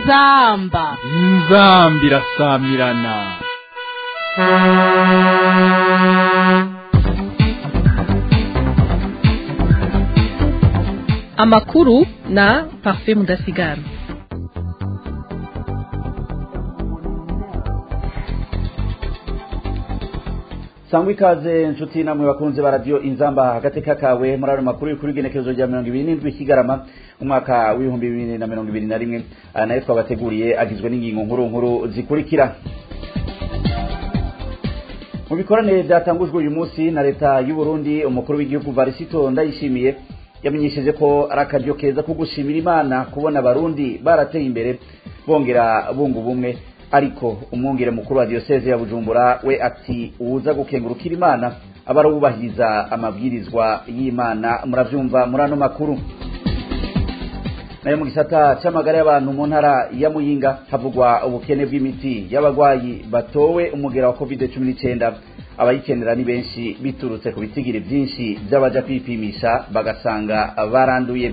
inzamba inzambi irasamirana amakuru na parfait mudasigara sangwa ikaze nshuti namwe bakunze ba radiyo inzamba agateka kawe muri ano makuru y'ukuri igenekerezo rya mirongo ibiri n'indwi kigarama umwaka w'ibihumbi bibiri na mirongo ibiri na rimwe aya nayo twabateguriye agizwe n'ingingo nkuru nkuru zikurikira mu bikoranire byatangujwe uyu munsi na leta y'u Burundi umukuru w'igihugu varisito ndayishimiye yamenyesheje ko ari akaryo keza ko gushimira imana kubona abarundi barateye imbere bongera bunga ubumwe ariko umwungere mukuru wa diyoseze ya bujumbura we ati uwuza gukengurukira imana aba arubahiriza amabwirizwa y'imana murabyumva muri ano makuru nayo mu gisata cy'amagara y'abantu mu ntara ya muyinga havugwa ubukene bw'imiti y'abarwayi batowe umugera wa covid cumi n'icyenda abayikenera ni benshi biturutse ku bitigiri byinshi by'abaja kwipimisha bagasanga baranduye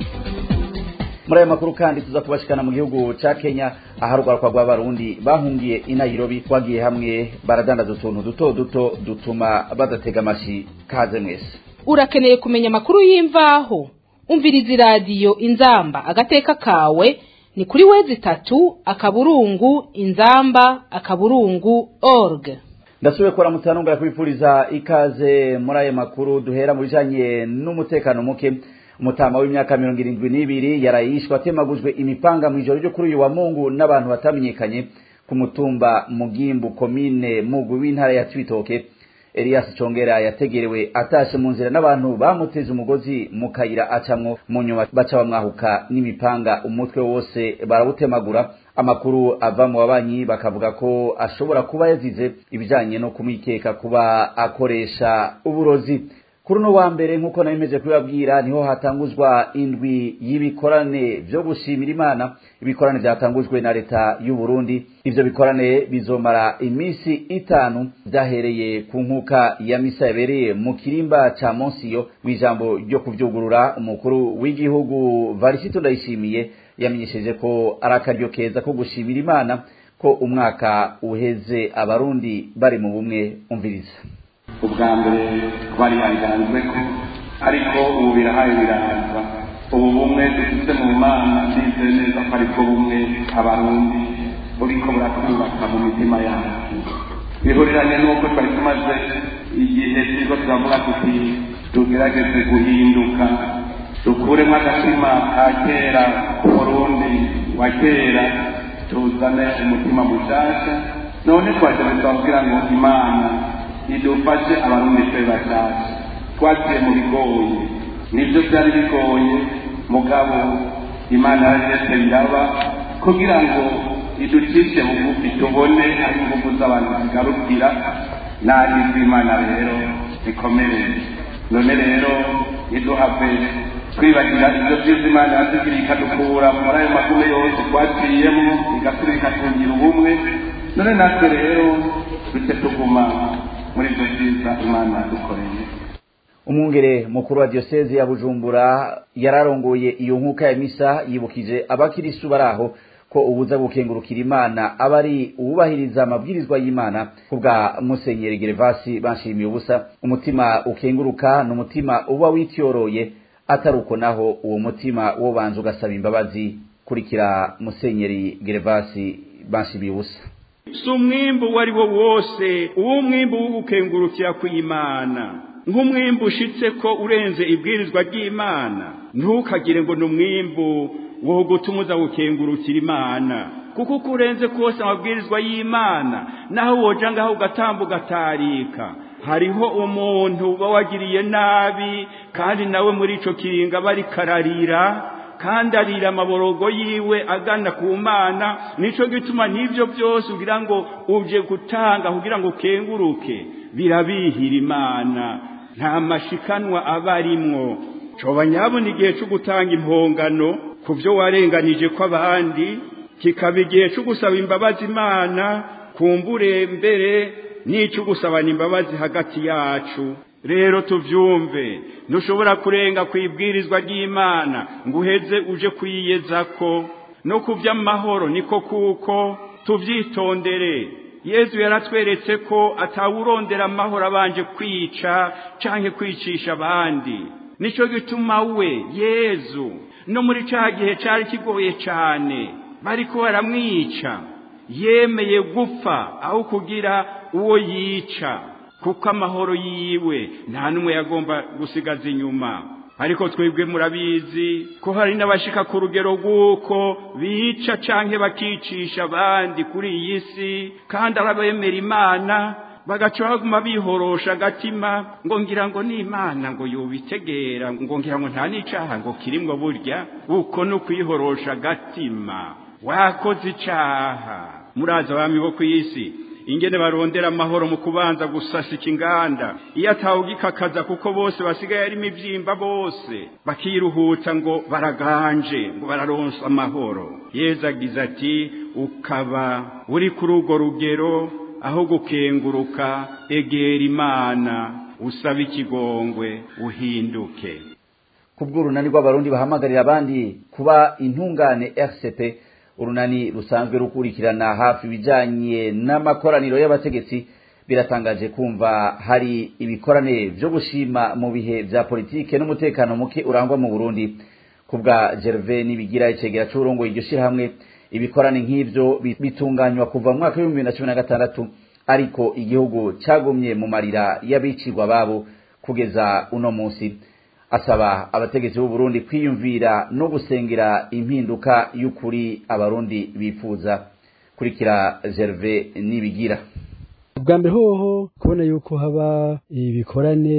muri ayo makuru kandi tuza kubashikana mu gihugu ca Kenya aharugwarwa rw'abarundi bahungiye i Nairobi bagiye hamwe baradandaza utuntu duto duto dutuma badatega amashi kaze mwese urakeneye kumenya amakuru y'imvaho umviriza iradiyo inzamba agateka kawe ni kuri wezi itatu akaburungu inzamba akaburungu org ndasubiye kuramutsa nongera kubipfuriza ikaze muri ayo makuru duhera mu bijanye n'umutekano muke umutama w'imyaka mirongo irindwi n'ibiri yarayishwe atemagujwe imipanga mu ijoro ryo kuri uyu wa mungu n'abantu batamenyekanye ku mutumba mugimbu komine mugwi w'intara ya cibitoke elias congera yategerewe atashe mu nzira n'abantu bamuteze umugozi mu kayira acamwo mu nyuma baca bamwahuka n'imipanga umutwe wose barawutemagura amakuru ava mu babanyi bakavuga ko ashobora kuba yazize ibijanye no kumwikeka kuba akoresha uburozi kuri uno wa mbere nk'uko nabimeje kubibabwira niho hatanguzwa indwi y'ibikorane vyo gushimira imana ibikorane vyatangujwe na leta y'u Burundi ivyo bikorane bizomara imisi itanu vyahereye ku nkuka ya misa yabereye mu kirimba ca Monsiyo mw'ijambo ryo kuvyugurura umukuru w'igihugu Varisito Ndayishimiye yamenyesheje ko ari akaryo keza ko gushimira imana ko umwaka uheze abarundi bari mu bumwe umviriza ubwa mbere twari yanganzwe ko ariko ubu birahaye birahaza ubu bumwe dufite mu mana ndizeye neza ko ariko bumwe abarundi buriko buratwubaka mu mitima yacu bihuriranye n'uko twari tumaze igihe turiko turavuga tuti tugerageze guhinduka dukuremo agatima ka kera umurundi wa kera tuzane umutima mushasha none twagereza kugira ngo imana idufashe abarundi twe bashasha twagiye mu bigoye nibyo byari bigoye mugabo imana yarageze biraba kugira ngo iducishe bugufi tubone aho ingufu z'abantu zigarukira n'ahizwe imana rero zikomere none rero iduhave twibagira ibyo byiza imana yatugiriye ikadukura muri ayo magume yose twaciyemo igasubira ikatungira ubumwe none natwe rero duce tuguma muri ibyo byiza imana yadukoreye umwungere mukuru wa diyoseze ya bujumbura yararongoye iyo nkuka ya misa yibukije abakirisu bari aho ko ubuza gukengurukira imana aba ari uwubahiriza amabwirizwa y'imana kubwa musenyeri gerevasi banshimiye ubusa umutima ukenguruka ni umutima uba wityoroye atari uko naho uwo mutima wo banza ugasaba imbabazi kurikira musenyeri gerevasi banshimiye ubusa si umwimbu uwo ari wo wose uwo mwimbu wo gukengurukira kw'imana nk'umwimbu ushitse ko urenze ibwirizwa ry'imana ntukagire ngo ni umwimbu wo gutuma uza gukengurukira imana kuko uko urenze kose amabwirizwa y'imana naho woja ngaho ugatamba ugatarika hariho umuntu uba wagiriye nabi kandi nawe muri ico kiringa aba ariko ararira kandi arira amaborogo yiwe agana ku mana nico gituma n'ivyo byose ugira ngo uje gutanga kugira ngo ukenguruke birabihira imana nta mashikanwa aba arimwo coba nyabona igihe co gutanga impongano ku vyo warenganije kw'abandi kikaba igihe co gusaba imbabazi imana kumbure mbere n'ico gusabana imbabazi hagati yacu rero tuvyumve ntushobora kurenga ku ibwirizwa ry'imana ngo uheze uje kwiyezako no ku by'amahoro niko kuko tubyitondere yezu yaratweretse ko atawurondera amahoro abanje kwica cyangwa kwicisha abandi nicyo gituma we yezu no muri cya gihe cyari kigoye cyane bari ko baramwica yemeye gupfa aho kugira uwo yica kuko amahoro yiwe nta n'umwe yagomba gusigaza inyuma ariko twebwe murabizi ko hari n'abashika ku rugero rw'uko bica canke bakicisha abandi kuri iyi si kandi arabemera imana bagaca baguma bihorosha agatima ngo ngira ngo ni imana ngo yubitegera ngo ngira ngo nta n'icaha ngo kirimwo burya uko ni ukwihorosha agatima wakoze icaha muraza abami bo ku isi ingene barondera amahoro mu kubanza gusasika inganda iyo atawugikakaza kuko bose basigaye ari imibyimba bose bakiruhuta ngo baraganje ngo bararonsa amahoro yezu agize ati ukaba uri kuri urwo rugero aho gukenguruka egera imana usaba ikigongwe uhinduke kubw'urunani rw'abarundi bahamagarira abandi kuba intungane rcp urunani rusanzwe rukurikirana hafi ibijyanye n'amakoraniro y'abategetsi biratangaje kumva hari ibikorane byo gushima mu bihe bya politike n'umutekano muke urangwa mu burundi ku bwa gerve n'ibigira icegera cy'uburongo iryo shyirahamwe ibikorane nk'ibyo bitunganywa kuva mu mwaka w'ibihumbi bibiri na cumi na gatandatu ariko igihugu cyagumye mu marira y'abicirwa babo kugeza uno munsi asaba abategetsi b'u Burundi kwiyumvira no gusengera impinduka y'ukuri abarundi bifuza kurikira Gervais nibigira bwa mbere hoho kubona yuko haba ibikorane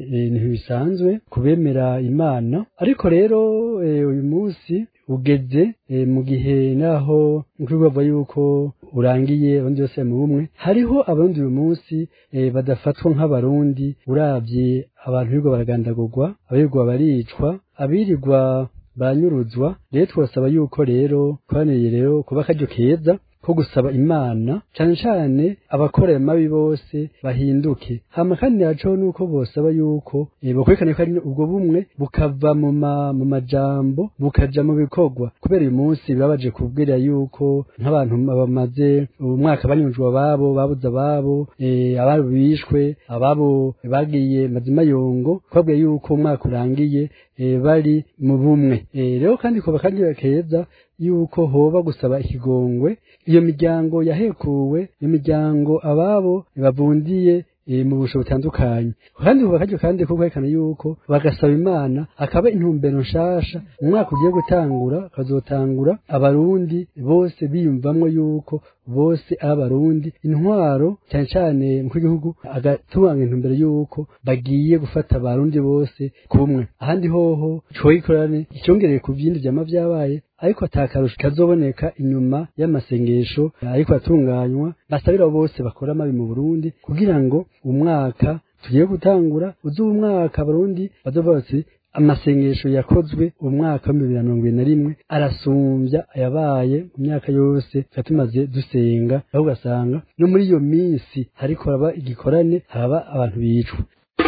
ntibisanzwe kubemera imana ariko rero uyu munsi ugeze mu gihe naho nk'uko bavuga yuko urangiye abandi bose mu bumwe hariho abarundi uyu munsi badafatwa nk'abarundi urabye abantu birirwa baragandagurwa abirirwa baricwa abirirwa baranyuruzwa rero twasaba yuko rero twaniriye rero kuba akaryo keza ko gusaba imana cyane cyane abakora ayo mabi bose bahinduke hama kandi yacaho nuko bosaba yuko bakwerekana ko ari ubwo bumwe bukava mu mu majambo bukaja mu bikorwa kubera uyu munsi birabaje kubwira yuko nk'abantu bamaze umwaka banyujwe ababo babuze ababo ababo bishwe ababo bagiye mazima yongo twabwiye yuko umwaka urangiye bari mu bumwe rero kandi kuba kandi keza yuko hoba gusaba ikigongwe iyo miryango yahekuwe iyo miryango ababo bavundiye mu busho butandukanye kandi kuba karyo kandi ko kwerekana yuko bagasaba imana akaba intumbero nshasha mu mwaka ugiye gutangura akazotangura abarundi bose biyumvamwo yuko bose ari abarundi intwaro cyane cyane mu gihugu agatubanga intumbero yuko bagiye gufata abarundi bose kumwe ahandi hoho coyikorane icyongereye ku byindi byama byabaye ariko atakarusho kazoboneka inyuma y'amasengesho ariko atunganywa basabira bose bakora amabi mu Burundi kugira ngo umwaka tugiye gutangura uzi umwaka Burundi bazovuga bati amasengesho yakozwe umwaka wa bibiri na mirongo ibiri na rimwe arasumbya ayabaye mu myaka yose tuba tumaze dusenga aho ugasanga no muri iyo minsi hariko haraba igikorane haba abantu bicwa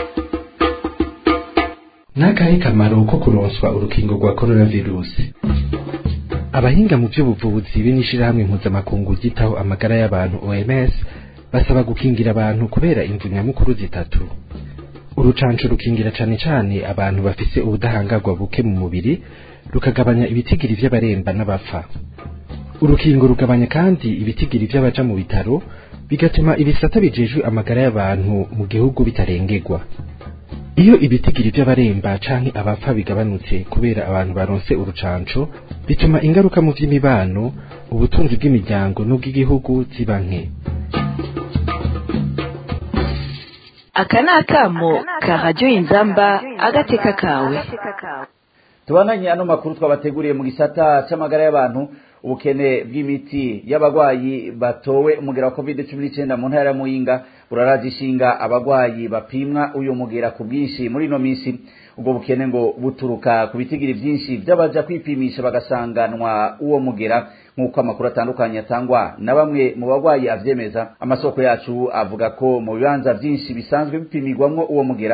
n'akahe kamaro ko kuronswa urukingo rwa coronavirusi abahinga mu by'ubuvuzi b'inishirahamwe mpuzamakungu ryitaho amagara y'abantu OMS basaba gukingira abantu kubera imvu nyamukuru zitatu urucanco rukingira cane cane abantu bafise ubudahangarwa buke mu mubiri rukagabanya ibitigiri vy'abaremba n'abapfa urukingo rugabanya kandi ibitigiri vy'abaja mu bitaro bigatuma ibisata bijejwe amagara y'abantu mu gihugu bitarengerwa iyo ibitigiri by'abaremba canke abapfa bigabanutse kubera abantu baronse urucanco bituma ingaruka mu vy'imibano ubutunzi bw'imiryango n'ubw'igihugu ziba nke aka ni akamo ka radiyo inzamba agateka kawe tubananye ano makuru twabateguriye mu gisata c'amagara y'abantu ubukene bw'imiti y'abagwayi batowe umugera wa covid cumi n'icyenda mu ntara ya muyinga buraraje ishinga abagwayi bapimwa uyu mugera ku bwinshi muri ino minsi ubwo bukene ngo buturuka ku bitigiri byinshi by'abaja kwipimisha bagasanganwa uwo mugera nk'uko amakuru atandukanye atangwa na bamwe mu bagwayi avyemeza amasoko yacu avuga ko mu bibanza byinshi bisanzwe bipimirwamwo uwo mugera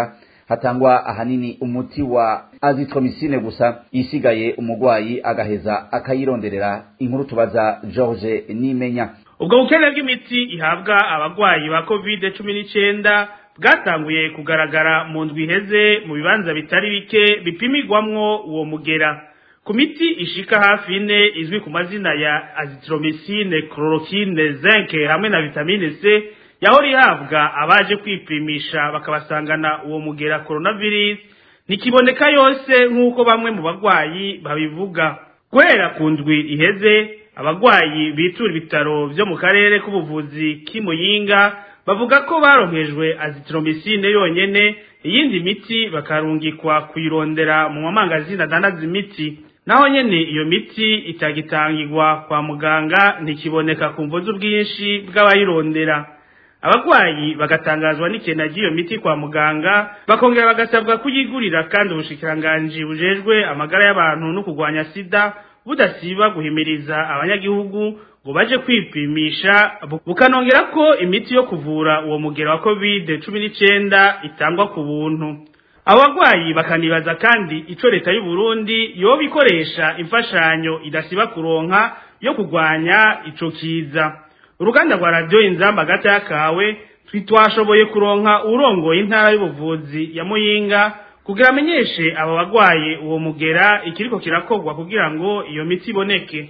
hatangwa ahanini umuti wa azithromycine gusa isigaye umugwayi agaheza akayironderera inkuru tubaza George Nimenya ubwo bukene bw'imiti ihabwa abagwayi ba covid cumi n'icyenda bwatanguye kugaragara mu ndwi iheze mu bibanza bitari bike bipimirwamwo uwo mugera ku miti ishika hafi ine izwi ku mazina ya azithromycine chloroquine zinc hamwe na vitamine C yahora ihabwa abaje kwipimisha bakabasangana uwo mugera coronavirus ntikiboneka yose nk'uko bamwe mu bagwayi babivuga guhera ku ndwi iheze abagwayi bitura ibitaro vyo mu karere k'ubuvuzi k'imuyinga bavuga ko baronkejwe azithromycine yonyene iyindi miti bakarungikwa kuyirondera mu mamangazini adandaza imiti naho nyene iyo miti itagitangirwa kwa muganga ntikiboneka ku mvo z'ubwinshi bw'abayirondera abagwayi bagatangazwa n'ikena ry'iyo miti kwa muganga bakongera bagasabwa kuyigurira kandi ubushikiranganji bujejwe amagara y'abantu no kurwanya sida budasiba guhimiriza abanyagihugu ngo baje kwipimisha bukanongera ko imiti yo kuvura uwo mugero wa covid cumi n'icyenda itangwa ku buntu abo bagwayi bakanibaza kandi ico leta y'u Burundi yoba ikoresha imfashanyo idasiba kuronka yo kurwanya ico kiza uruganda rwa radio inzamba gata yakawe twashoboye kuronka urongoye intara y'ubuvuzi ya Muyinga kugira amenyeshe abo bagwaye uwo mugera ikiriko kirakogwa kugira ngo iyo miti iboneke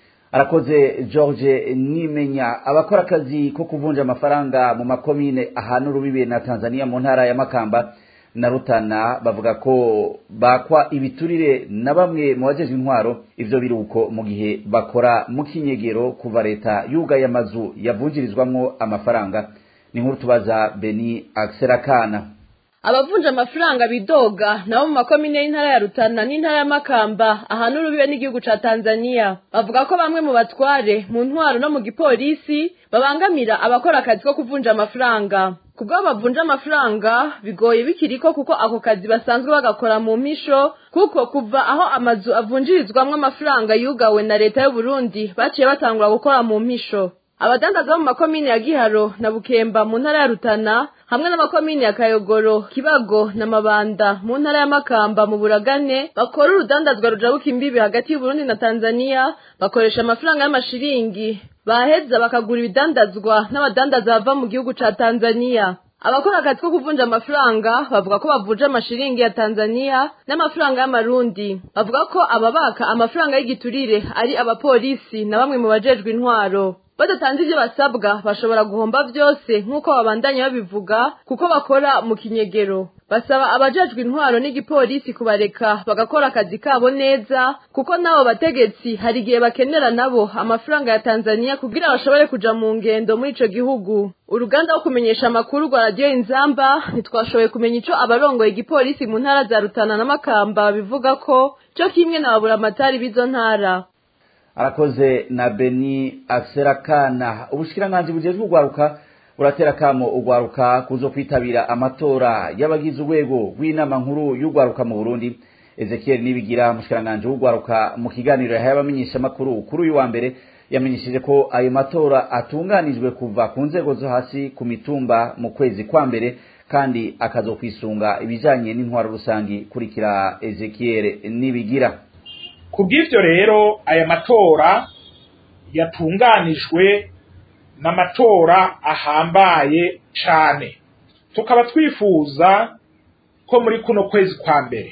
arakoze George Nimenya abakora akazi ko kuvunja amafaranga mu makomine ahantu rubibe na Tanzania mu ntara ya Makamba na Rutana bavuga ko bakwa ibiturire na bamwe mu bajeje intwaro ivyo biruko mu gihe bakora mu kinyegero kuva leta yugaye amazu yavunjirizwamwo amafaranga ni nkuru tubaza Beni Akserakana abavunja amafaranga bidoga nabo mu makomine y'intara ya Rutana n'intara ya Makamba ahantu rubibe n'igihugu ca Tanzania bavuga ko bamwe mu batware mu ntwaro no mu gipolisi babangamira abakora akazi ko kuvunja amafaranga kubwo bavunja amafaranga bigoye bikiriko kuko ako kazi basanzwe bagakora mu mpisho kuko kuva aho amazu avunjirizwamwo amafaranga yugawe na leta y'u Burundi baciye batangura gukora mu mpisho abadandaza bo mu makomine ya Giharo na Bukemba mu ntara ya Rutana hamwe n'amakomine ya Kayogoro, Kibago na Mabanda mu ntara ya Makamba mu Buragane bakora urudandazwa rujabuka imbibi hagati y'u Burundi na Tanzania bakoresha amafaranga y'amashiringi baheza bakagura ibidandazwa n'abadandaza bava mu gihugu ca Tanzania abakora akazi ko kuvunja amafaranga bavuga ko bavunja amashiringi ya Tanzania n'amafaranga y'amarundi bavuga ko ababaka amafaranga y'igiturire ari abapolisi na bamwe mu bajejwe intwaro badatanze ibyo basabwa bashobora guhomba byose nk'uko babandanya babivuga kuko bakora mu kinyegero basaba abajejwe intwaro n'igipolisi kubareka bagakora akazi kabo neza kuko n'abo bategetsi hari igihe bakenera nabo amafaranga ya Tanzania kugira bashobore kuja mu ngendo muri ico gihugu uruganda rwo kumenyesha amakuru rwa radiyo inzamba ntitwashoboye kumenya ico abarongoye igipolisi mu ntara za Rutana na Makamba bivuga ko co kimwe na baburamatari b'izo ntara arakoze na Beni Akserakana ubushikiranganji bujejwe ugwaruka buratera kamo ugwaruka kuzo kwitabira amatora y'abagize urwego rw'inama nkuru y'ugwaruka mu Burundi Ezekiel Nibigira mushikiranganje w'ugwaruka mu kiganiro yahaye abamenyesha makuru kuri uyu wa mbere yamenyesheje ko ayo matora atunganijwe kuva ku nzego zo hasi ku mitumba mu kwezi kwa mbere kandi akazokwisunga ibijanye n'intwaro rusangi kurikira Ezekiel Nibigira kubw'ivyo rero aya matora yatunganijwe n'amatora ahambaye cane tukaba twifuza ko muri kuno kwezi kwa mbere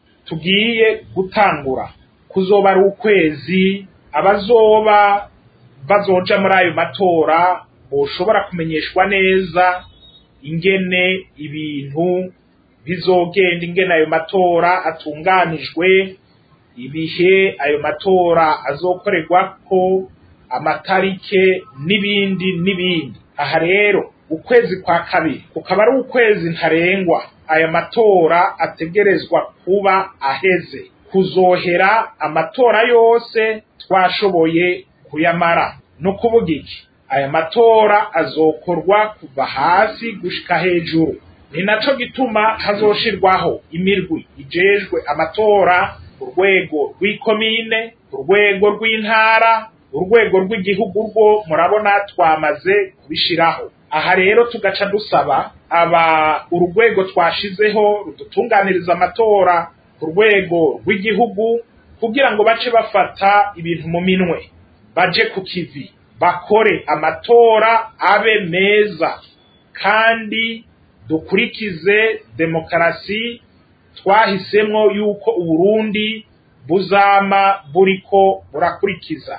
tugiye gutangura kuzoba ari ukwezi abazoba bazoja muri ayo matora boshobora kumenyeshwa neza ingene ibintu bizogenda ingene ayo matora atunganijwe ibihe ayo matora azokorerwako amatarike n'ibindi n'ibindi aha rero ukwezi kwa kabiri kukaba ari ukwezi ntarengwa aya matora ategerezwa kuba aheze kuzohera amatora yose twashoboye kuyamara no kuvuga iki aya matora azokorwa kuva hasi gushika hejuru ni naco gituma hazoshirwaho imirwi ijejwe amatora urwego rw'ikomine urwego rw'intara urwego rw'igihugu rwo murabona twamaze kubishiraho aha rero tugaca dusaba aba urwego twashizeho rudutunganiriza amatora ku rwego rw'igihugu kugira ngo bace bafata ibintu mu minwe baje ku kivi bakore amatora abe meza kandi dukurikize demokarasi twahisemwo yuko uburundi buzama buriko burakurikiza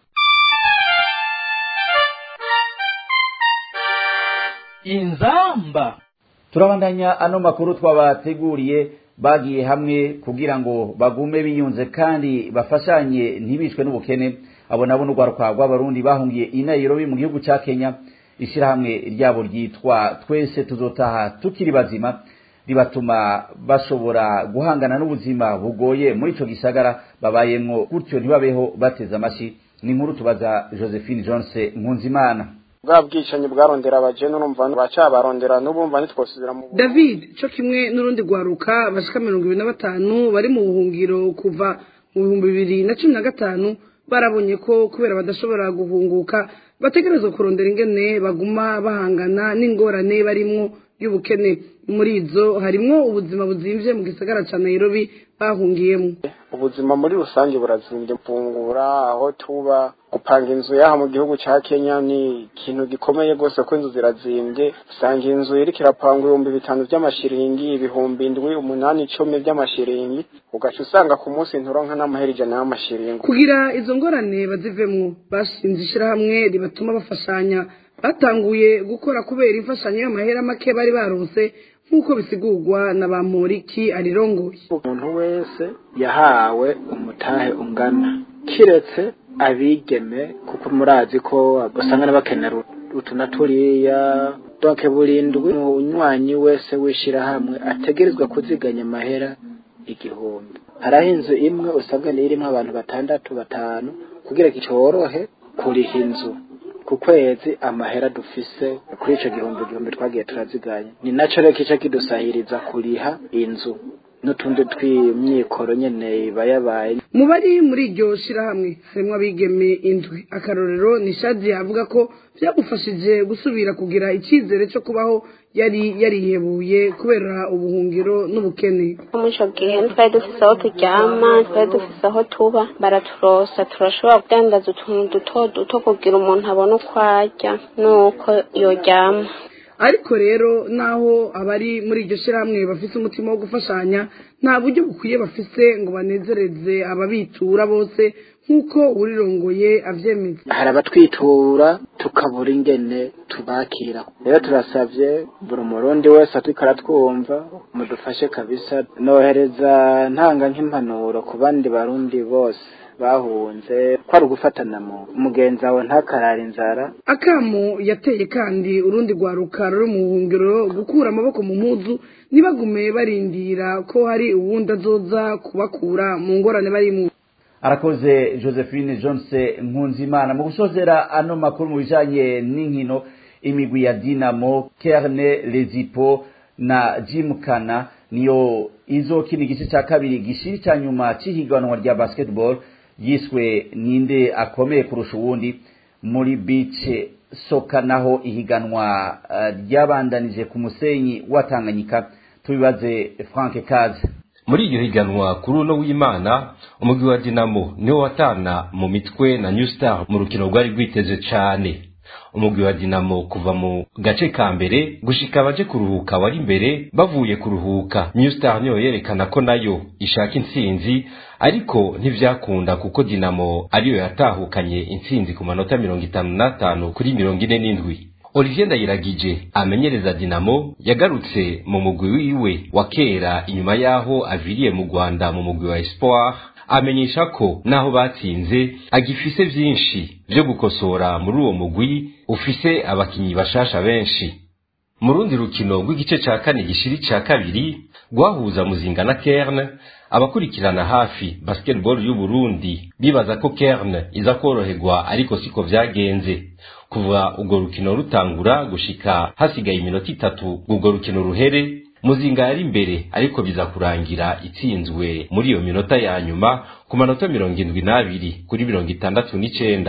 inzamba turabandanya ano makuru twabateguriye bagiye hamwe kugira ngo bagume biyunze kandi bafashanye ntibicwe n'ubukene abo nabo n'urwaruka rw'abarundi bahungiye i Nairobi mu gihugu ca Kenya ishirahamwe ryabo ryitwa twese tuzotaha tukiri bazima ribatuma bashobora guhangana n'ubuzima bugoye muri ico gisagara babayemwo gutyo ntibabeho bateze amashi ni inkuru tubaza Josephine Jones Nkunzimana bwa bwicanyi bwarondera abajene urumva bacabarondera n'ubumva ntitwosubira mu david co kimwe n'urundi rwaruka bashika mirongo ibiri na batanu bari mu buhungiro kuva mu bihumbi bibiri na cumi na gatanu barabonye ko kubera badashobora guhunguka bategerezwa kurondera ingene baguma bahangana n'ingorane barimwo y'ubukene muri izo harimwo ubuzima buzimvye mu gisagara ca nairobi bahungiyemo ubuzima muri rusange burazimbye mfungura aho tuba gupanga inzu yaha mu gihugu ca Kenya ni ikintu gikomeye rwose ko inzu zirazimbye usanga inzu iriko irapanga ibihumbi bitanu vy'amashiringi ibihumbi indwi umunani icumi vy'amashiringi ugaca usanga ku munsi nturonka n'amahera ijana y'amashiringi kugira izo ngorane bazivemwo bashinze ishirahamwe ribatuma bafashanya batanguye gukora kubera imfashanyo y'amahera make bari baronse nk'uko bisigurwa na bamporiki arirongoye umuntu wese yahawe umutahe ungana kiretse abigeme kuko murazi ko usanga bakenera utu na turiya doke burindwi umunywanyi wese w'ishirahamwe ategerezwa kuziganya amahera igihumbi hariho inzu imwe usabwa irimo abantu batandatu batanu kugira ngo cyorohe kuriha inzu ku kwezi amahera dufise kuri ico gihumbi gihumbi twagiye turaziganya ni naco rero kica kidusahiriza kuriha inzu n'utundi tw'imyikoro nyene iba yabaye mu bari muri iryo shirahamwe harimwo abigeme indwi akarorero ni shadi avuga ko byamufashije gusubira kugira icyizere cyo kubaho yari yarihebuye kubera ubuhungiro n'ubukene muri ico gihe twari dufise aho turyama twari dufise aho tuba baraturosa turashobora kudandaza utuntu duto duto kugira umuntu abone uko arya n'uko yoryama ariko rero naho abari muri iryo shyirahamwe bafise umutima wo gufashanya nta buryo bukwiye bafise ngo banezereze ababitura bose nk'uko urirongoye avyemeza hari abatwitura tukabura ingene tubakira rero turasavye buri murundi wese atwiko aratwumva mudufashe kabisa nohereza ntanga nk'impanuro ku bandi barundi bose bahunze ko ari ugufatana mu mugenzi wawe ntakarara inzara akamu yateye kandi urundi rwaruka ruri mu buhungiro gukura amaboko mu mpuzu ntibagume barindira ko hari uwundi azoza kubakura mu ngorane barimo arakoze josephine jonse nkunzimana mu gusozera ano makuru mu bijanye n'inkino imigwi ya dinamo kerne lezipo na jimkana niyo izokina igice cya kabiri gishiri cya nyuma cy'ihiganwa rya basketball yiswe ninde akomeye kurusha uwundi muri beach soka naho ihiganwa ryabandanije ku musenyi wa Tanganyika tubibaze Frank Kaze muri iryo higanwa kuri uno w'imana umugwi wa dinamo niwo watana mu mitwe na new star mu rukino rwari rwiteze cane umugwi wa dinamo kuva mu gace ka mbere gushika abaje kuruhuka wari imbere bavuye kuruhuka new star niyo yerekana ko nayo ishaka intsinzi ariko ntivyakunda kuko dinamo ariyo yatahukanye intsinzi ku manota mirongo itanu n'atanu kuri mirongo ine n'indwi olivier ndayiragije amenyereza dinamo yagarutse mu mugwi wiwe wa kera inyuma y'aho aviriye mu rwanda mu mugwi wa espoir amenyesha ko naho batsinze agifise vyinshi vyo gukosora muri uwo mugwi ufise abakinyi bashasha benshi mu rundi rukino rw'igice ca kane gishiri ca kabiri rwahuza muzinga na kerne abakurikirana hafi basketball y'u Burundi bibaza ko kerne iza koroherwa ariko siko vyagenze kuva urwo rukino rutangura gushika hasigaye iminota itatu urwo rukino ruhere muzinga yari imbere ariko biza kurangira itsinzwe muri iyo minota ya nyuma ku manota mirongo indwi n'abiri kuri mirongo itandatu n'icenda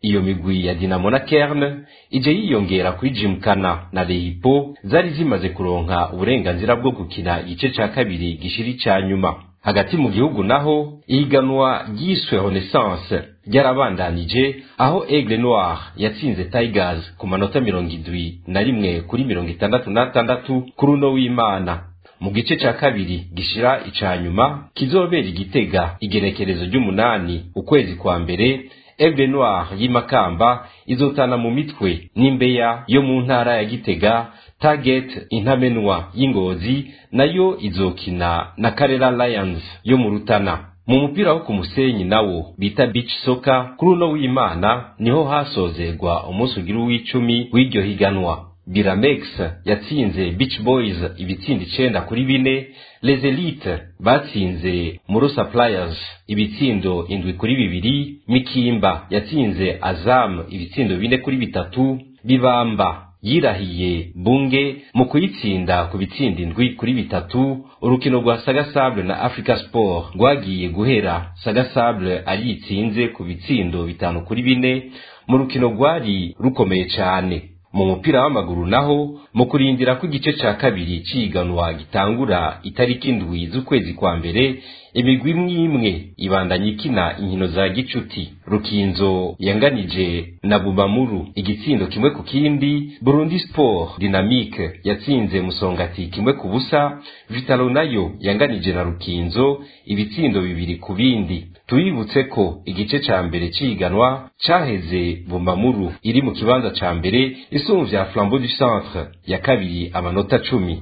iyo migwi ya dinamo na kerne ije yiyongera kuri jimkana na lehipo zari zimaze kuronka uburenganzira bwo gukina igice ca kabiri gishiri ca nyuma hagati mu gihugu naho ihiganwa ryiswe renaissance ryarabandanije aho aigle noir yatsinze tigers ku manota mirongo indwi na rimwe kuri mirongo itandatu n'atandatu kuri uno w'imana mu gice ca kabiri gishira ica nyuma kizobera igitega igenekerezo ry'umunani ukwezi kwa mbere aigle noir y'imakamba izotana mu mitwe n'imbeya yo mu ntara ya gitega target intamenwa y'ingozi nayo izokina na karera lions yo mu rutana mu mupira wo ku musenyi nawo bita beach soccer kuri uno w'imana niho hasozerwa umunsi ugira uw'icumi w'iryo higanwa biramex yatsinze beach boys ibitsinda icenda kuri bine les elites batsinze muro suppliers ibitsindo indwi kuri bibiri mikimba yatsinze azam ibitsindo bine kuri bitatu bibamba yirahiye bunge mu kuyitsinda ku bitsinda indwi kuri bitatu urukino rwa sagasable na africa sport rwagiye guhera sagasable ariyitsinze ku bitsindo bitanu kuri bine mu rukino rwari rukomeye cyane mu mupira w'amaguru naho mu kurindira ko igice ca kabiri ciganwa gitangura itariki indwi z'ukwezi kwa mbere imigwi imwe imwe ibandanya ikina inkino za gicuti rukinzo yanganije na bumamuru igitsindo kimwe ku kindi burundi sport dynamique yatsinze musongati kimwe ku busa vitalo nayo yanganije na rukinzo ibitsindo bibiri ku bindi tubibutse ko igice ca mbere ciganwa caheze bumamuru iri mu kibanza ca mbere isumvya flambeau du centre ya kabiri amanota cumi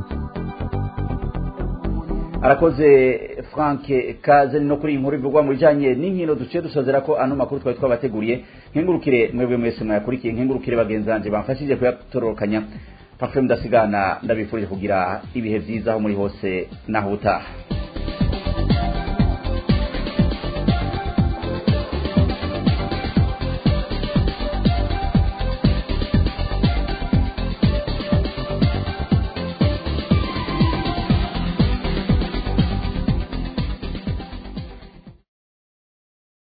arakoze frank kaze no kuri iyi nkuru ivugwa mu bijyanye n'inkino duciye dusozera ko ano makuru twari twabateguriye nkengurukire mwebwe mwese mwayakurikiye nkengurukire bagenzi banjye bamfashije kuyatororokanya pafe mudasigana ndabifurije kugira ibihe byiza aho muri hose naho utaha